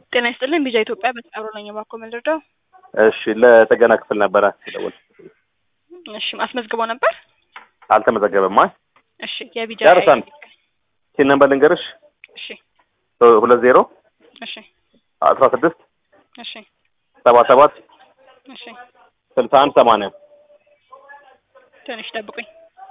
ጤና ይስጥልኝ ቢጃ ኢትዮጵያ በተቀብሮ ነኝ እባክዎ ምንድርደው? እሺ ለጥገና ክፍል ነበረ የደወል እሺ አስመዝግቦ ነበር? አልተመዘገበም። አይ እሺ የቢጃ ጨርሰን ሲን ነበር ልንገርሽ እሺ ሁለት ዜሮ እሺ አስራ ስድስት እሺ ሰባ ሰባት እሺ ስልሳ አንድ ሰማንያ ትንሽ ጠብቁኝ።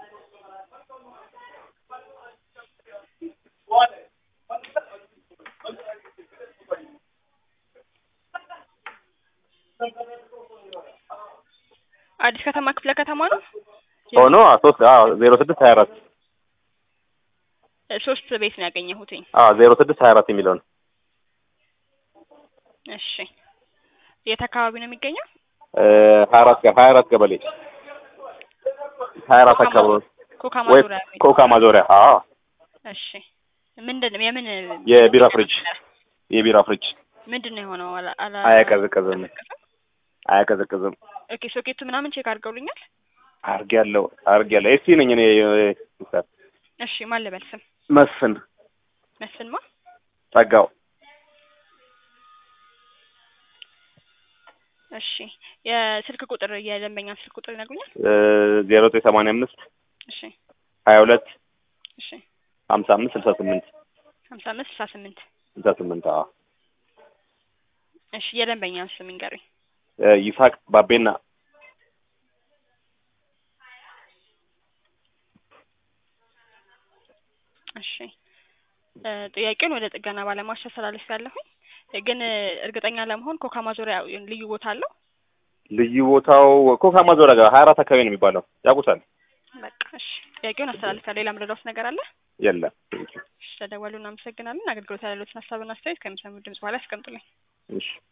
አዲስ ከተማ ክፍለ ከተማ ነው። ሆኖ ሶስት ዜሮ ስድስት ሀያ አራት ሶስት ቤት ነው ያገኘሁትኝ። ዜሮ ስድስት ሀያ አራት የሚለው ነው። እሺ የት አካባቢ ነው የሚገኘው? ሀያ አራት ሀያ አራት ቀበሌ ሀያ አራት አካባቢ ኮካ ወይ ማዞሪያ ቤት። ኮካ ማዞሪያ። አዎ እሺ ምንድን ነው የምን የቢራ ፍሪጅ የቢራ ፍሪጅ ምንድን ነው የሆነው? አላ አላ አያቀዘቅዝም አያቀዘቅዝም። ኦኬ ሶኬቱ ምናምን ቼክ አድርገውልኛል። አርግ ያለው አርግ ያለው ኤሲ ነኝ እኔ ሚስተር እሺ ማን ልበል ስም? መስፍን መስፍንማ ጸጋው እሺ የስልክ ቁጥር የደንበኛ ስልክ ቁጥር ይነግሩኛል? ዜሮ ዘጠኝ ሰማንያ አምስት እሺ ሀያ ሁለት እሺ ሀምሳ አምስት ስልሳ ስምንት ሀምሳ አምስት ስልሳ ስምንት ስልሳ ስምንት አዎ እሺ የደንበኛ ስም ይንገሩኝ። ይስሐቅ ባቤና እሺ እ ጥያቄውን ወደ ጥገና ባለሙያዎች ተስተላልፍ ያለሁኝ ግን እርግጠኛ ለመሆን ኮካ ማዞሪያ ልዩ ቦታ አለው? ልዩ ቦታው ኮካ ማዞሪያ ጋር ሀያ አራት አካባቢ ነው የሚባለው ያውቁታል? በቃ እሺ ጥያቄውን አስተላልፊያለሁ። ሌላ ምረዳውስ ነገር አለ? የለም እሺ ተደወሉ። እናመሰግናለን። አገልግሎት ያለሎትን ሀሳብና አስተያየት ከሚሰሙ ድምጽ በኋላ ያስቀምጡልኝ። እሺ